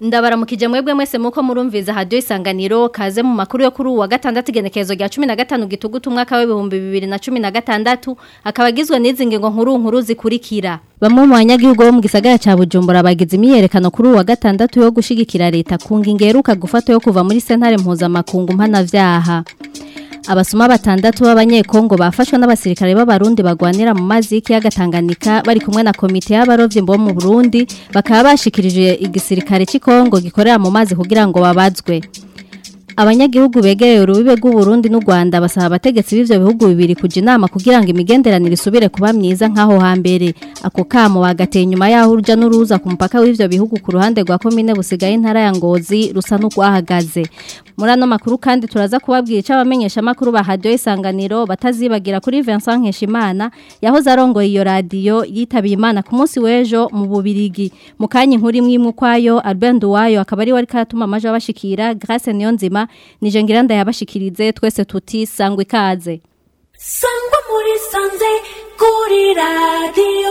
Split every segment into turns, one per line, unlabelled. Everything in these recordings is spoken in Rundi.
ndabaramukije mwebwe mwese muko murumviza radio isanganiro kaze mu makuru yo kuri uwa gatandatu igenekerezo rya 15 gitugutu umwaka w'ibihumbi 2016 akaba agizwe n'izi ngingo nkuru nkuru zikurikira bamwe mu banyagihugu bo mu gisagara ca Bujumbura bagize imyerekano kuri uwa gatandatu yo gushigikira leta kunga ingeruka gufata yo kuva muri sentare mpuzamakungu mpanavyaha abasuma batandatu b'abanyekongo bafashwe n'abasirikare b'abarundi bagwanira mu mazi y'ikiyaga Tanganyika bari kumwe na komite y'abarovyi bo mu Burundi bakaba bashikirije igisirikare cy'Ikongo gikorera mu mazi kugira ngo babazwe abanyagihugu begereye urubibe rw'u Burundi n'u Rwanda basaba abategetsi b'ivyo bihugu bibiri kuja inama kugira ngo imigenderanire isubire kuba myiza nk'aho hambere ako kamo bagateye nyuma yaho urujya n'uruza ku mupaka w'ivyo bihugu ku ruhande rwa komine busigaye intara ya Ngozi rusa n'urwahagaze muri ano makuru kandi turaza kubabwira icyo abamenyesha makuru ba radio isanganiro batazibagira kuri Vincent Nkeshimana yahoze arongoye iyo radio yitabiye Imana ku munsi w'ejo mu bubirigi mu kanya inkuru imwe imwe kwayo Albert Wayo akaba ari wari karatuma amaje abashikira Grace Niyonzima nije ngiranda yabashikirize twese tuti sangwe ikaze
sangwa muri sanze kuri radio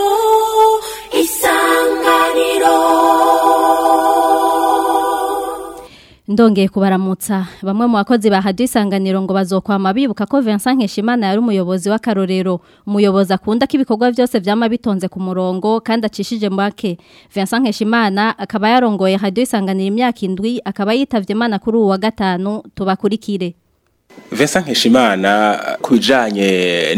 isanganiro
Ndongeye kubaramutsa bamwe mu bakozi ba Radio Isanganiro ngo bazokwama bibuka ko Vincent Nkeshimana yari umuyobozi w'akarorero umuyobozi akunda ko ibikorwa byose byama bitonze ku murongo kandi acishije make Vincent Nkeshimana akaba yarongoye Radio Isanganiro imyaka indwi akaba yitavye Imana kuri uwa gatanu tubakurikire
Vincent Nkeshimana kubijanye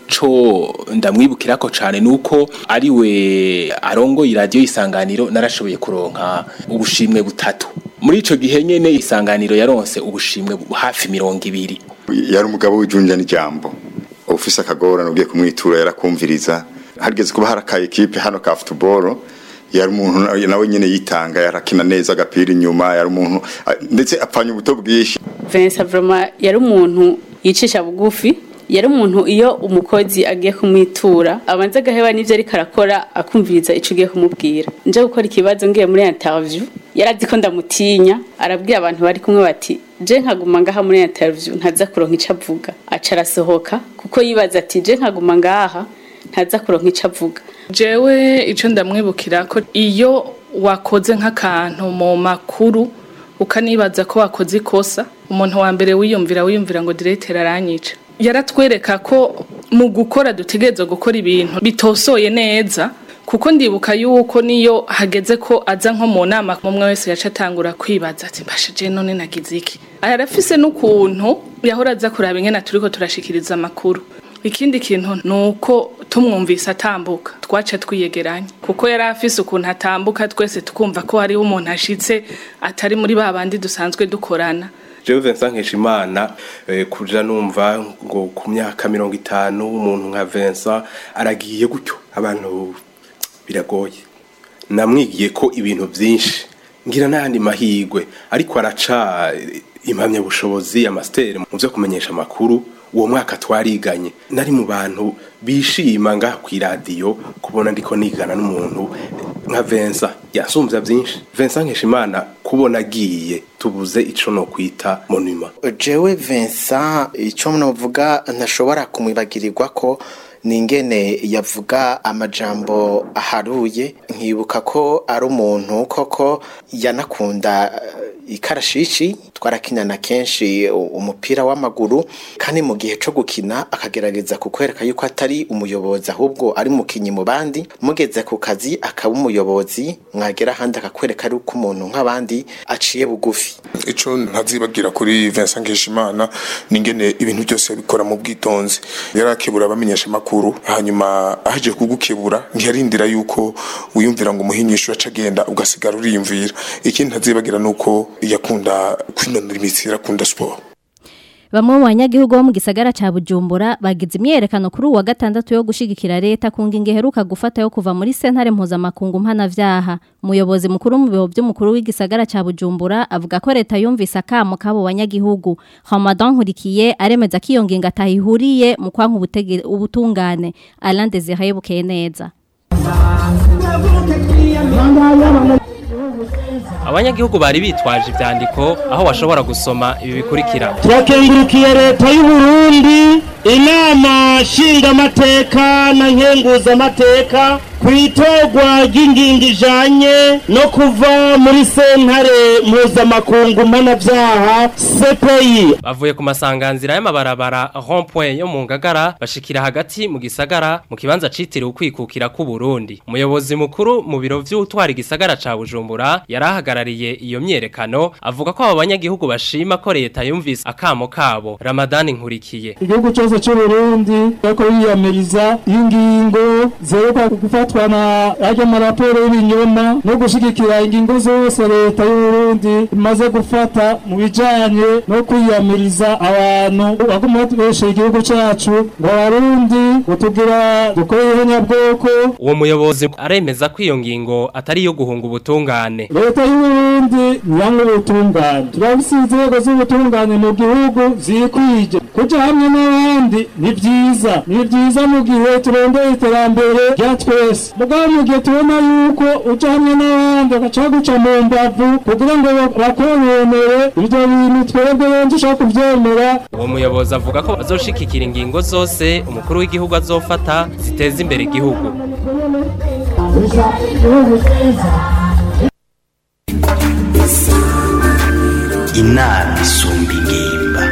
nico ndamwibukira ko cyane nuko ari we arongo radio isanganiro narashoboye kuronka ubushimwe butatu muri ico gihe nyene isanganiro yaronse ubushimwe hafi mirongo ibiri
yari umugabo w'ijunja n'ijambo ufise akagorane ugiye kumwitura yarakumviriza harigeze kuba hari aka ekipe hano ka football yari umuntu nawe nyene yitanga yarakina neza agapira inyuma yari umuntu ndetse apfanya ubuto bwinshi
Vincent vraiment yari umuntu yicisha bugufi yari umuntu iyo umukozi agiye kumwitura abanza agaheba n'ivyo ariko arakora akumviriza ico ugiye kumubwira nje gukora ikibazo ngiye muri interview yarazi ko ndamutinya arabwira abantu bari kumwe bati je nkaguma ngaha muri interview ntaza kuronka ico avuga aca arasohoka kuko yibaza ati je nkaguma ngaha ntaza kuronka ico avuga
jewe ico ndamwibukira ko iyo wakoze nk'akantu mu makuru ukanibaza ko wakoze ikosa umuntu wa mbere wiyumvira wiyumvira ngo directeur aranyica yaratwereka ko mu gukora dutegerezwa gukora ibintu bitosoye neza kuko ndibuka yuko niyo hageze ko aza nko mu nama umwe wese yaca atangura kwibaza ati mbashije none nagize iki arafise n'ukuntu yahora aza kuraba ingene turiko turashikiriza amakuru ikindi kintu nuko tumwumvise atambuka twaca twiyegeranya kuko yari afise ukuntu atambuka twese tukumva ko hariho umuntu ashitse atari muri ba bandi dusanzwe dukorana
jewe Vincent Nkeshimana eh, kuja numva ngo ku myaka mirongo itanu umuntu nka Vincent aragiye gutyo abantu biragoye namwigiye ko ibintu byinshi ngira n'ayandi mahigwe ariko araca impamya bushobozi amasiteri mu byo kumenyesha amakuru uwo mwaka twariganye nari mu bantu bishima ngaha ku iradiyo kubona ndiko nigana n'umuntu nka Vincent yasumbya byinshi Vincent Nkeshimana kubona agiye tubuze ico no kwita monument
jewe Vincent ico novuga ntashobora kumwibagirirwa ko ningene yavuga amajambo aharuye nkibuka ko ari umuntu koko yanakunda ikarashishi twarakinana kenshi umupira w'amaguru kandi mu gihe cyo gukina akagerageza kukwereka yuko atari umuyobozi ahubwo ari mukinyi mu bandi mugeze ku kazi akaba umuyobozi mwagera ahandi akakwereka ari uko umuntu nk'abandi aciye bugufi
ico ntazibagira kuri Vincent Nkeshimana ningene ibintu byose bikora mu bwitonzi yarakebura abamenyesha makuru hanyuma aje kugukebura ntiyarindira yuko wiyumvira ngo umuhinyisho acagenda ugasigara uriyumvira ikindi ntazibagira nuko yakunda kwinonora imitsi yarakunda sport
Bamwe mu banyagihugu bo mu gisagara ca Bujumbura bagize imyerekano kuri uwa gatandatu yo gushigikira leta kunga ingeheruka gufata yo kuva muri sentare mpuzamakungu mpanavyaha umuyobozi mukuru mu biro by'umukuru w'igisagara ca Bujumbura avuga ko leta yumvise akamo kabo banyagihugu Ramadan Nkurikiye aremeza ko iyo ngingo atahihuriye mu kwanka ubutungane Alain Desire bukeye neza
abanyagihugu bari bitwaje ivyandiko aho bashobora gusoma ibi bikurikira
turakengurukiye leta y'u Burundi inama nshingamateka na nkenguzamateka ku itorwa ry'ingingo ijanye no kuva muri sentare mpuzamakungu mpanabyaha cpi
bavuye ku masanganzira y'amabarabara rond-point yo mu ngagara bashikira hagati mu gisagara mu kibanza citiriwe ukwikukira ku Burundi umuyobozi mukuru mu biro vy'utwara igisagara ca Bujumbura yarahagarariye iyo myerekano avuga ko abo banyagihugu bashima ko leta yumvise akamo kabo Ramadan nkurikiye
igihugu cyose cy'u Burundi ariko yiyamiriza ingingo zerekwa gufatwa na ajya maraporo y'ibinyoma no gushigikira ingingo zose leta y'u Burundi imaze gufata mu bijanye no kwiyamiriza abantu baguma batubesha igihugu cyacu ngo abarundi utugira dukorere nyabwoko
uwo muyobozi aremeza ko iyo ngingo atari iyo guhunga ubutungane
leta y'u Burundi nyanga ubutungane turabise inzego z'ubutungane mu gihugu zikwije kuja hamwe n'abandi ni vyiza ni vyiza mu gihe turondeye iterambere rya twese mugabo mu gihe tubona yuko uja hamwe n'abandi bagaca guca mu mbavu kugira ngo bakononere ivyo bintu twebwe benshi ushaka kuvyemera
uwo muyobozi avuga ko bazoshikikira ingingo zose umukuru w'igihugu azofata ziteza imbere igihugu
inama isumba ingimba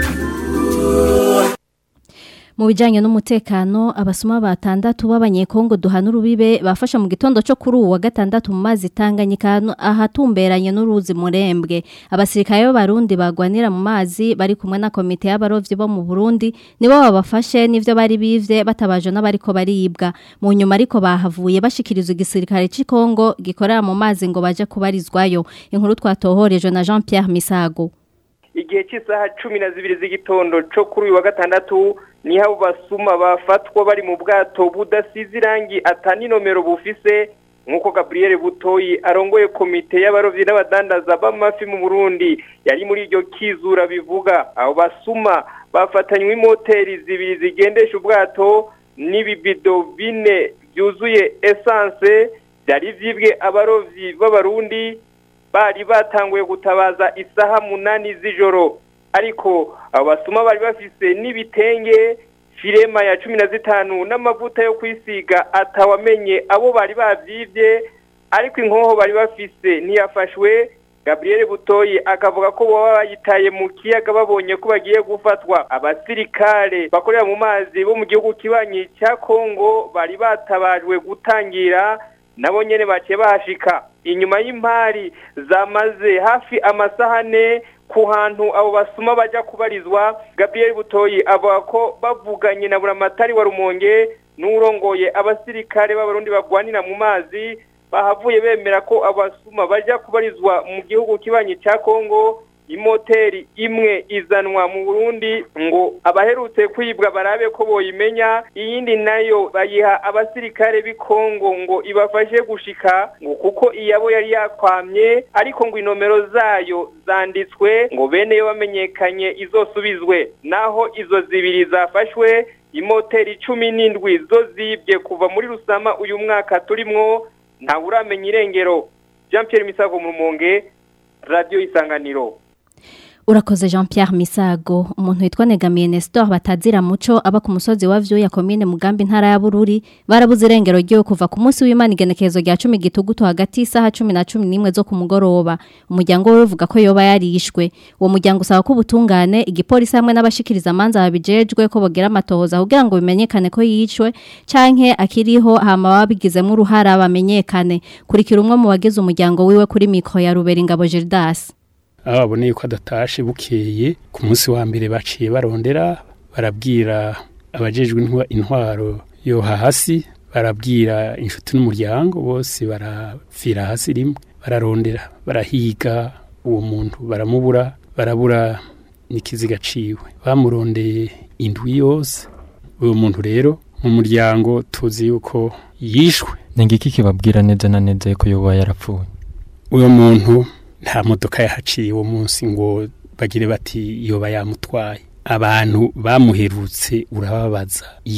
mu bijyanye n'umutekano abasoma batandatu b'abanyekongo duhana urubibe bafasha mu gitondo cyo kuri uwa gatandatu mu mazi itanganyika ahatumberanye n'uruzi murembwe abasirikare b'abarundi bagwanira mu mazi bari kumwe na komite y'abarovyi bo mu Burundi nibo babafashe n'ivyo bari bivye batabaje n'abariko baribwa mu nyuma ariko bahavuye bashikirizwa igisirikare cy'Kongo gikorera mu mazi ngo baje kubarizwayo inkuru twatohoreje na Jean Pierre Misago
igihe cy'isaha cumi na zibiri z'igitondo cyo kuri uyu wa gatandatu niho abo basuma bafatwa bari mu bwato budasize irangi atani nomero bufise nk'uko gaburiyeri butoyi arongoye komite y'abarovyi n'abadandaza b'amafi mu burundi yari muri iryo kizura bivuga abo basuma bafatanywe imoteri zibiri zigendesha ubwato n'ibibido bine byuzuye esanse byari vyibwe abarovyi b'abarundi bari batanguye gutabaza isaha munani z'ijoro ariko abo basuma bari bafise n'ibitenge firema ya cumi na zitanu n'amavuta yo kwisiga atawamenye abo bari bavyivye ariko inkoho bari bafise ntiyafashwe Gabriel Butoyi akavuga ko baba bayitaye mu kiyaga babonye ko bagiye gufatwa abasirikare bakorera mu mazi bo mu gihugu kibanyi cya Kongo bari batabajwe gutangira nabo nyene baciye bahashika inyuma y'impari zamaze hafi amasahane ku hantu abo basuma bajya kubarizwa Gabriel Butoyi avuga ko bavuganye na buramatari wa Rumonge n'urongoye abasirikare b'abarundi bagwanira mu mazi bahavuye bemera ko abasuma bajya kubarizwa mu gihugu kibanyi cya Kongo imoteri imwe izanwa mu Burundi ngo abaherutse kwibwa barabe ko boyimenya iyindi nayo bayiha abasirikare b'i Kongo ngo ibafashe gushika ngo kuko iyabo yari yakwamye ariko ngo inomero zayo zanditswe ngo bene yo bamenyekanye izosubizwe naho izo zibiri zafashwe imoteri cumi n'indwi zo zibye kuva muri rusama uyu mwaka turimwo ntawe uramenya irengero Jean Pierre Misago mu Rumonge Radio Isanganiro
Urakoze Jean Pierre Misago umuntu witwa Negamiye Nestor batazira muco aba ku musozi wa Vyo ya commune Mugambi ntara ya Bururi barabuze irengero ryo kuva ku munsi w'Imana igenekerezo rya 10 gitugutu hagati isaha 10 na 11 zo ku mugoroba umuryango we uvuga ko yoba yarishwe uwo muryango usaba ko ubutungane igipolisi hamwe n'abashikiriza amanza babijejwe ko bogera amatohoza kugira ngo bimenyekane ko yicwe canke akiriho hama babigizemo uruhara bamenyekane kurikira umwe mu bagize umuryango wiwe kuri mikro ya Rubera Ingabo Gildas
aho baboneye ko adatashe bukeye ku munsi wa mbere baciye barondera barabwira abajejwe intwaro yo hasi barabwira inshuti n'umuryango bose barapfira hasi rimwe bararondera barahiga uwo muntu baramubura barabura n'ikiziga ciwe bamurondeye indwi yose uwo muntu rero mu muryango tuzi yuko yishwe
ni ngiki kibabwira neza na neza ko yoba yarapfuye
uwo muntu nta modoka yahaciye uwo munsi ngo bagire bati yoba yamutwaye abantu bamuherutse urababaza iyo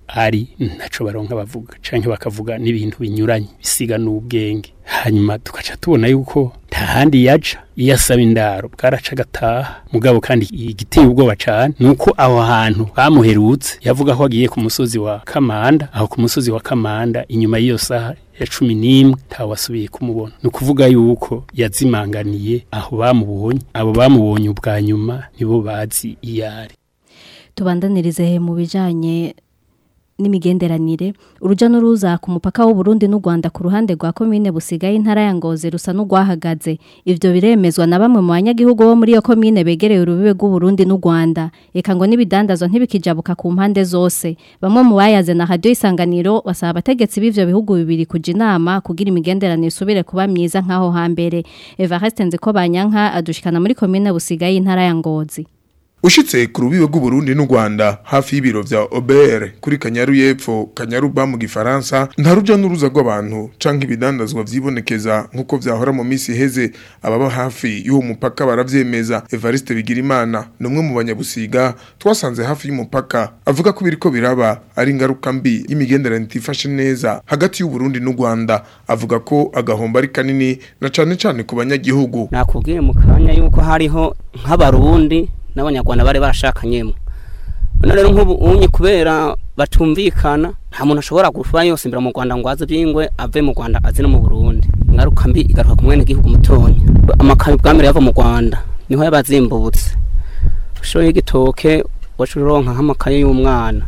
ari ntaco baronka bavuga canke bakavuga n'ibintu binyuranye bisiga n'ubwenge hanyuma tugaca tubona yuko nta handi yaca iyo asaba indaro bwaraca agataha mugabo kandi igiteye ubwoba cane nuko aho hantu bamuherutse yavuga ko agiye ku musozi wa Kamanda aho ku musozi wa Kamanda inyuma y'iyo saha ya cumi n'imwe ntawe wasubiye kumubona ni ukuvuga yuko yazimanganiye aho bamubonye abo bamubonye ubwa nyuma nibo bazi iyo ari
tubandanirize mu bijanye n'imigenderanire uruja n'uruza ku mupaka w'u Burundi n'u Rwanda ku ruhande rwa komine busigaye intara ya Ngozi rusa n'ugwahagaze ivyo biremezwa na bamwe mu banyagihugu bo muri iyo komine begereye urubibe rw'u Burundi n'u Rwanda eka ngo n'ibidandazwa ntibikijabuka ku mpande zose bamwe mu bayaze na radio isanganiro basaba abategetsi b'ivyo bihugu bibiri kuja inama kugira imigenderanire isubire kuba myiza nk'aho hambere Evariste Nziko Banyanka adushikana muri komine busigaye intara ya Ngozi
Ushitse ku rubibe rw'u Burundi n'u Rwanda hafi y'ibiro vya OBR kuri Kanyaru y'epfo Kanyaru ba mu gifaransa nta ruja n'uruza rw'abantu canke ibidandazwa vyibonekeza nkuko vyahora mu misi heze ababa hafi y'uwo mupaka baravyemeza Evariste Bigirimana numwe mu banyabusiga twasanze hafi y'umupaka avuga ko biriko biraba ari ingaruka mbi y'imigenderanire itifashe neza hagati y'u Burundi n'u Rwanda avuga ko agahomba ari kanini na cane cane ku banyagihugu
nakubwiye mu kanya yuko hariho nk'abarundi n'abanyarwanda bari barashakanyemo none rero nk'ubu unye kubera batumvikana nta muntu ashobora gufa yose imbere mu Rwanda ngo aze byingwe ave mu Rwanda aze no mu Burundi ngaruka mbi igaruka ku mwene gihugu mutonya amakaye bwamere yava mu Rwanda niho yabazimbutse ushoye igitoke wacuronka nk'amakaye y'umwana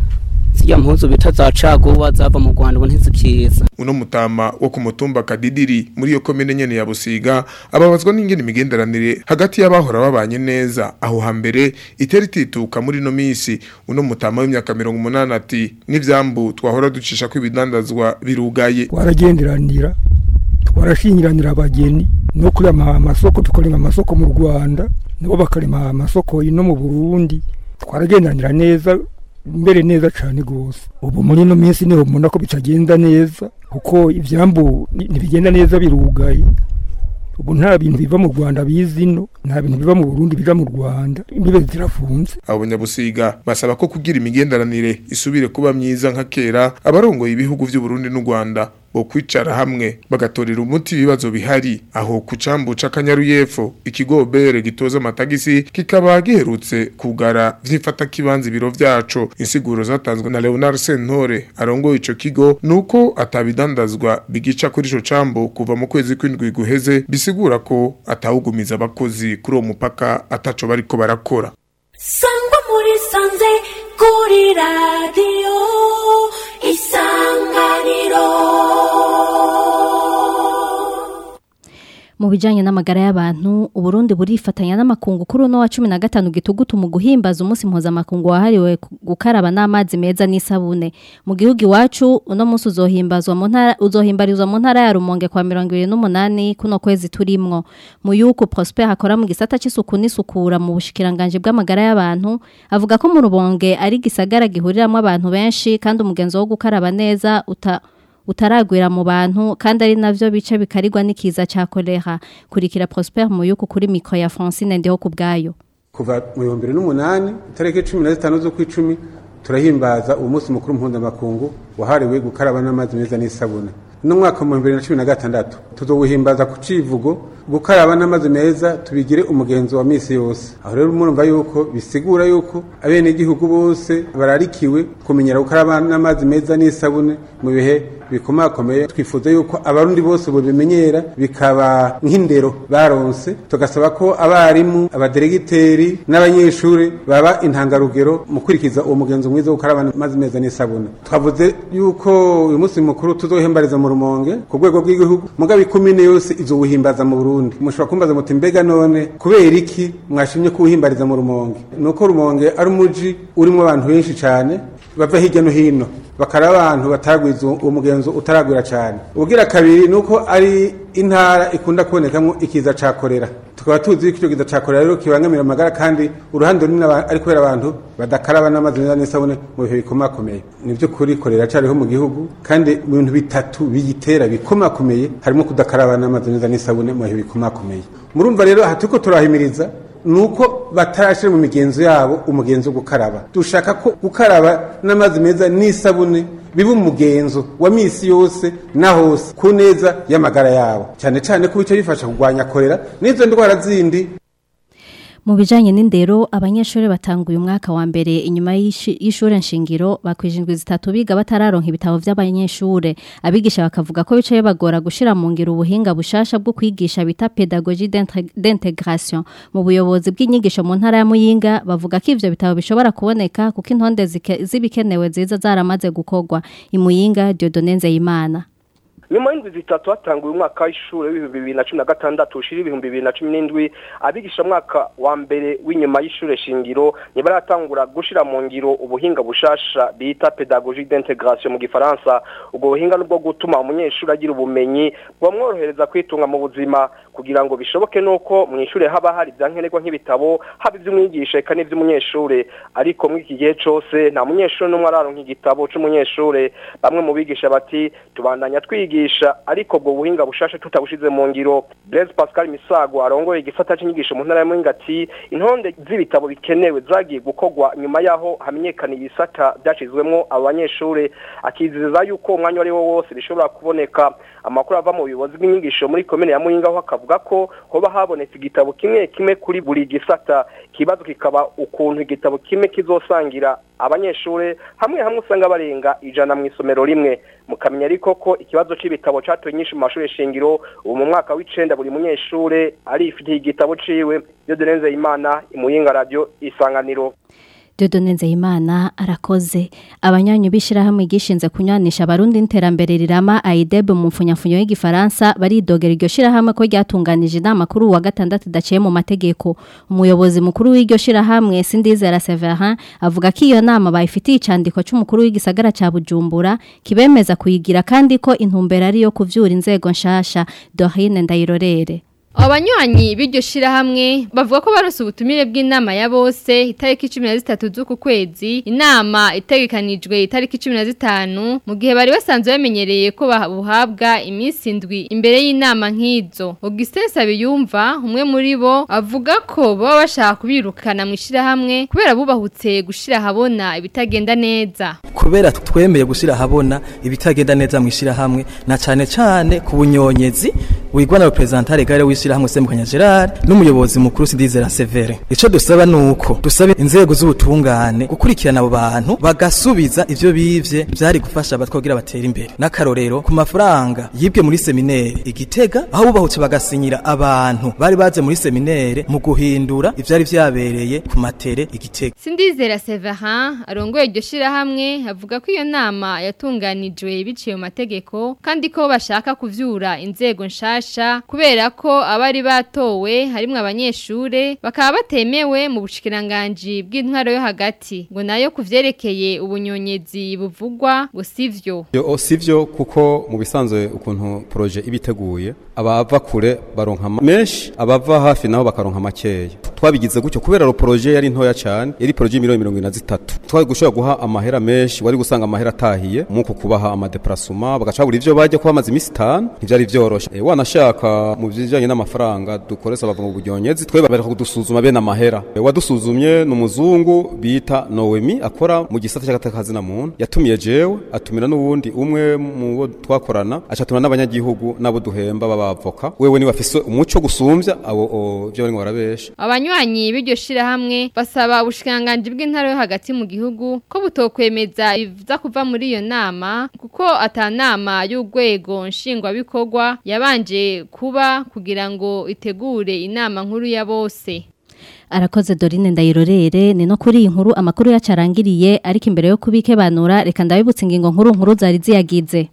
zirya mpuzu bita za caguwa zava mu Rwanda ubu ntizibyiza
uno mutama wo ku mutumba kadidiri muri iyo komine nyene ya Busiga ababazwa n'ingene imigenderanire hagati y'abahora babanye neza aho hambere itera itituka muri no misi uno mutama w'imyaka 180 ati n'ivyambu twahora ducisha ko ibidandazwa birugaye
twaragenderanira twarashingiranira abageni no kurema amasoko tukarema amasoko mu Rwanda nabo bakarema amasoko ino mu Burundi twaragenderanira neza mbere neza cyane gose ubu muri no minsi niho mubona ko bitagenda neza kuko ivyambu ntibigenda neza birugaye ubu nta bintu biva mu Rwanda bizino nta bintu biva mu Burundi biva mu Rwanda imbibe zirafunze
abo banyabusiga basaba ko kugira imigenderanire isubire kuba myiza nka kera abarongoye ibihugu vy'u Burundi n'u Rwanda bo kwicara hamwe bagatorera umuti ibibazo bihari aho ku cambu c'akanyaru y'epfo ikigobere gitoza amatagisi kikaba giherutse kugara vyifata kibanza ibiro vyaco insiguro zatanzwe na Leonard Sentore arongoye ico kigo nuko atabidandazwa bigica kuri ico cambu kuva mu kwezi kw'indwi guheze bisigura ko atawugumiza abakozi kuri uwo mupaka ataco bariko barakora
sangwa muri sanze kuri radiyo isanganiro
mu bijanye n'amagara y'abantu uburundi burifatanya n'amakungu kuri uno wa 15 gitugutu mu guhimbaza umunsi mpuzamakungu wahariwe ku- gukaraba n'amazi meza n'isabune mu gihugu iwacu uno munsi uzohimbazwa mu ntara uzohimbarizwa mu ntara ya Rumonge kwa 28 kuno kwezi turimwo mu yuko Prosper akora mu gisata c'isuku n'isukura mu bushikiranganje bw'amagara y'abantu avuga ko mu Rumonge ari gisagara gihuriramwo abantu benshi kandi umugenzo wo gukaraba neza uta utaragwira mu bantu kandi ari navyo bice bikarirwa n'ikiza ca kolera kurikira Prosper Muyuku kuri mikro ya Francine ndiho kubgayo
kuva mu bihumbi bibiri n'umunani itariki cumi na zitanu z'ukwicumi turahimbaza uwo munsi mukuru mpuzamakungu wahariwe gukaraba n'amazi meza n'isabune no mwaka mu bibiri na cumi na gatandatu tuzowuhimbaza ku civugo gukaraba n'amazi meza tubigire umugenzo wa misi yose aho rero murumva yuko bisigura yuko abenegihugu bose bararikiwe kumenyera gukaraba n'amazi meza n'isabune mu bihe bikomakomeye twifuza yuko abarundi bose bobimenyera bikaba nk'indero baronse tugasaba ko abarimu abaderegiteri n'abanyeshuri baba intangarugero mu kurikiza uwo mugenzo mwiza wo gukaraba amazi meza n'isabune twavuze yuko uyu munsi mukuru tuzohembariza mu rumonge ku rwego rw'igihugu mugabe ikomine yose izowuhimbaza mu burundi mushobora kumbaza muti mbega none kubera iki mwashimye kuwuhimbariza mu rumonge nuko rumonge ari umuji urimo abantu benshi cyane bava hirya no hino bakara abantu bataragwiza uwo mugenzo utaragwira cyane ubwira kabiri nuko ari intara ikunda kubonekamo ikiza ca korera tukaba tuzi ko icyo kiza ca korera rero kibangamira amagara kandi uruhande runini aba- ari kubera abantu badakaraba n'amazi meza n'isabune mu bihe bikomakomeye ni byo kuri korera cariho mu gihugu kandi mu bintu bitatu biyitera bikomakomeye harimo kudakaraba n'amazi meza n'isabune mu bihe bikomakomeye murumva rero aha turiko turahimiriza ni uko batarashyira mu migenzo yabo umugenzo wo gukaraba dushaka ko gukaraba n'amazi meza n'isabune biba umugenzo wa misi yose na hose ku neza y'amagara yabo cyane cyane ko bica bifasha kurwanya korera n'izo ndwara zindi
Mu bijanye n'indero abanyeshuri batanguye umwaka wa mbere inyuma y'ishi- y'ishure nshingiro bakwijindwi zitatu biga batararonka ibitabo vy'abanyeshure abigisha bakavuga ko bicaye bagora gushira mu ngiro ubuhinga bushasha bwo kwigisha bita pedagogie d'intre- d'intégration mu buyobozi bw'inyigisho mu ntara ya Muyinga bavuga ko ivyo bitabo bishobora kuboneka kuko intonde zike- zibikenewe ziza zaramaze gukorwa imuyinga Dieudonne Nzeyimana
nyuma y'indwi zitatu hatanguye umwaka w'ishuri w'ibihumbi bibiri na cumi na gatandatu ushira ibihumbi bibiri na cumi n'indwi abigisha mwaka wa mbere w'inyuma y'ishure shingiro ntibaratangura gushira mu ngiro ubuhinga bushasha bita pedagogie d'intégration mu gifaransa ubwo buhinga nubwo gutuma umunyeshuri agira ubumenyi bumworohereza kwitunga mu buzima kugira ngo bishoboke nuko mu ishure haba hari ivyankenerwa nk'ibitabo haba ivy'umwigisha eka n'ivy'umunyeshure ariko muri iki gihe cose nta munyeshure n'umwe araronka igitabo c'umunyeshure bamwe mu bigisha bati tubandanya twigisha ariko ubwo buhinga bushasha tutabushize mu ngiro Blaise Pascal Misago arongoye igisata c'inyigisho mu ntara ya Muyinga ati intonde z'ibitabo bikenewe zagiye gukorwa nyuma yaho hamenyekana ibisata byashizwemwo abanyeshure akizeza yuko umwanya ari wo wose bishobora kuboneka amakuru ava mu buyobozi bw'inyigisho muri komine ya Muyinga ho akavuga ko hoba habonetse igitabo kimwe kimwe kuri buri gisata kibazo kikaba ukuntu igitabo kimwe kizosangira abanyeshure hamwe hamwe usanga barenga ijana mu isomero rimwe mukamenya ariko ko ikibazo c'ibitabo catoye nyinshi mu mashuri shingiro ubu mu mwaka w'icenda buri munyeshure arifitiye igitabo ciwe Dieudonne Imana imuyinga radio isanganiro
Dieudonne Nzeyimana arakoze abanyanyu bishirahamwe gishinze kunywanisha abarundi n'iterambere rirama AIDEB mu mfunyafunyo y'igifaransa baridogera iryo shirahamwe ko ryatunganije inama kuri uwa gatandatu daciye mu mategeko umuyobozi mukuru w'iryo shirahamwe Sindizera Severin avuga ko iyo nama bayifitiye icandiko c'umukuru w'igisagara ca Bujumbura kibemeza kuyigira kandi ko intumbero ari yo kuvyura inzego nshasha Dorine Ndayirorere
Abanywanyi b'iryo shirahamwe bavuga ko baronse ubutumire bw'inama ya bose itariki 13 z'uku kwezi inama itegekanijwe itariki 15 mu gihe bari basanzwe bamenyereye ko babuhabwa iminsi indwi imbere y'inama nk'izo Augustin Sabiyumva umwe muri bo avuga ko baba bashaka kubirukana mu shirahamwe kubera bubahutse gushira habona ibitagenda neza
kubera twemeye gushyira ahabona ibitagenda neza mu ishyirahamwe na cyane cyane ku bunyonyezi wigwa na reprezentare gare w'ishyirahamwe Sembukanya Gerard n'umuyobozi mukuru Sidizera Severe ico dusaba nuko dusaba inzego z'ubutungane gukurikirana abo bantu bagasubiza ivyo bivye byari gufasha abatwogira batera imbere n'akarorero ku mafaranga yibwe muri seminere igitega aho bubahutse bagasinyira abantu bari baze muri seminere mu guhindura ivyari vyabereye ku matere igitega
Sindizera Severin arongoye iryo shirahamwe avuga ko iyo nama yatunganijwe biciye mu mategeko kandi ko bashaka kuvyura inzego nshasha kubera ko abari batowe harimwo abanyeshure bakaba batemewe mu bushikiranganje bw'intwaro yo hagati ngo nayo kuvyerekeye ubunyonyezi buvugwa ngo sivyo
Yo sivyo kuko mu bisanzwe ukuntu projet ibiteguye abava kure baronka ama- menshi abava hafi naho bakaronka makeya twabigize gutyo kubera ro projet yari ntoya cyane yari projet miliyoni mirongo ine na zitatu twari gushobora guha amahera menshi wari gusanga amahera atahiye muko kubaha amadeparasoma bagacabura ivyo bajya kuba amazi imisi itanu ntivyari vyoroshe e, wanashaka mu bijanye n'amafaranga dukoresha bava mu buryonyezi twe bareka kudusuzuma bene amahera e, wadusuzumye ni umuzungu bita Noemi akora mu gisata cy'agatakazi na muntu yatumiye jewe atumira n'uwundi umwe mu bo twakorana acatumira n'abanyagihugu nabo duhemba babavoka wewe ni bafise umuco gusumbya abo o, byo bari ngo barabesha
Abanywanyi b'iryo shirahamwe basaba ubushikanganje bw'intara yo hagati mu gihugu ko butokwemeza ibiza kuva muri iyo nama kuko atanama y'urwego nshingwabikorwa yabanje kuba kugira ngo itegure inama nkuru ya bose.
Arakoze Dorine Ndayirorere ni no kuri iyi nkuru amakuru yacarangiriye ariko imbere yo kubikebanura reka ndabibutse ingingo nkuru nkuru zari ziyagize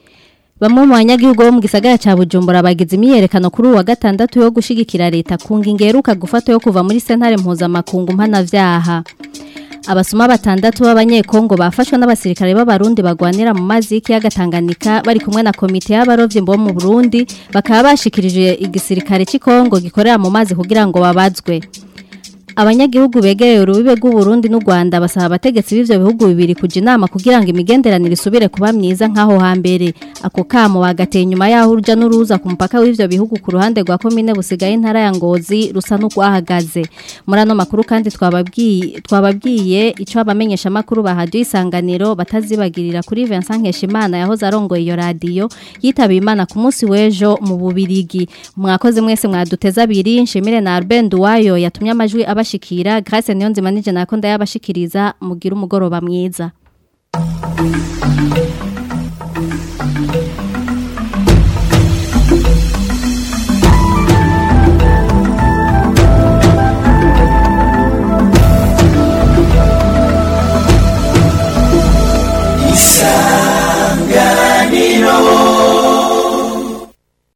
Bamwe mu banyagihugu bo mu gisagara ca Bujumbura bagize imyerekano kuri uwa gatandatu yo gushigikira leta ku ngingo iheruka gufata yo kuva muri sentare mpuzamakungu mpanavyaha Abasuma batandatu b'abanyekongo bafashwe n'abasirikare b'abarundi bagwanira mu mazi y'ikiyaga Tanganyika bari kumwe na komite y'abarovyi bo mu Burundi bakaba bashikirije igisirikare cy'ikongo gikorera mu mazi kugira ngo babazwe abanyagihugu begereye urubibe rw'uburundi n'u rwanda basaba abategetsi b'ivyo bihugu bibiri kuja inama kugira ngo imigenderanire isubire kuba myiza nk'aho hambere ako kamo bagateye inyuma y'aho uruja n'uruza ku mupaka w'ivyo bihugu ku ruhande rwa komine busigaye intara ya ngozi rusa n'urwahagaze muri ano makuru kandi twababwiye twababwiye ico abamenyesha makuru bahadiye isanganiro batazibagirira kuri Vincent Nkeshimana yahoze arongoye iyo radio yitabiye Imana ku munsi w'ejo mu bubirigi mwakoze mwese mwaduteza abiri nshimire na Albert Duwayo yatumye amajwi abashikira Grace Niyonzima nije nako ndayabashikiriza mugira umugoroba mwiza